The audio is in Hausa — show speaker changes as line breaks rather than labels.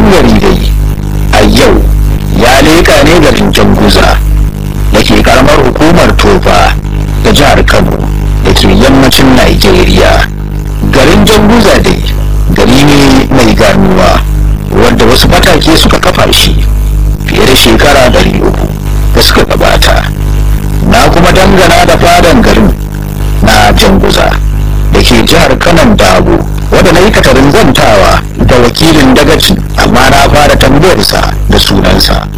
gari dai a yau ya leka ne garin janguza da ke karamar hukumar tofa da jihar kano da ke yammacin nigeria garin janguza dai gari ne mai ganuwa wanda wasu matake suka kafa shi fiye da shekara 300 da suka gabata na kuma dangana da fadan garin na janguza da ke jihar kanan dabo wadda na yi katarin zantawa da wakilin dagacin amma na fara tambayarsa da sunansa